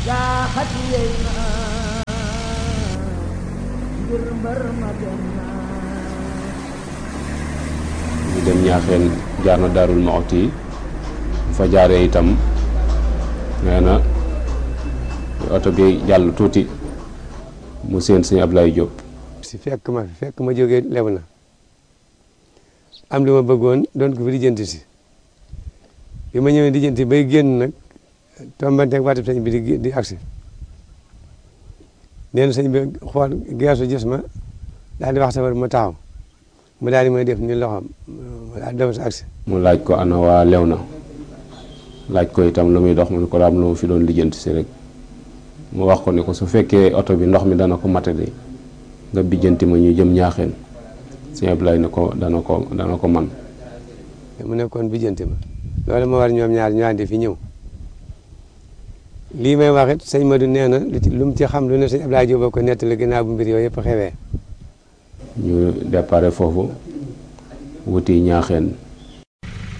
jaaxati yey na ngir mbër ma dem na ñu dem ñaaxeen jaar na daarul Muxti fa jaaree itam nee na oto bi jàll tuuti mu seen sëñ Ablaye Diop si fekk ma fi fekk ma jógee lew na am li ma bëggoon doon ko fi lijjanti si bi ma ñëwee lijjanti bay génn nag tombanteeg waatib sëñ bi di di agsi nee na sëñ bi xool geesu gis ma daal di wax safar ma taxaw mu daal di may def ni loxoom ma daal di daw si agsi mu laaj ko ana waa lew na laaj ko itam lu muy dox mu ne ko daam lu mu fi doon lijjanti si rek mu wax ko ni ko su fekkee oto bi ndox mi dana ko matadi nga bijjanti ma ñu jëm ñaaxeen sëñ Ablaye ne ko dana ko dana ko man mu nekkoon bijjanti ma loolu ma war ñoom ñaar ñu àndi fi ñëw lii may wax it sëñ Madou nee na lu ci lu mu ci xam lu ne sëñ Abdoulaye Diop ko nettali ginnaaw bu mbir yooyu yëpp xewee ñu déparé foofu wuti ñaaxeen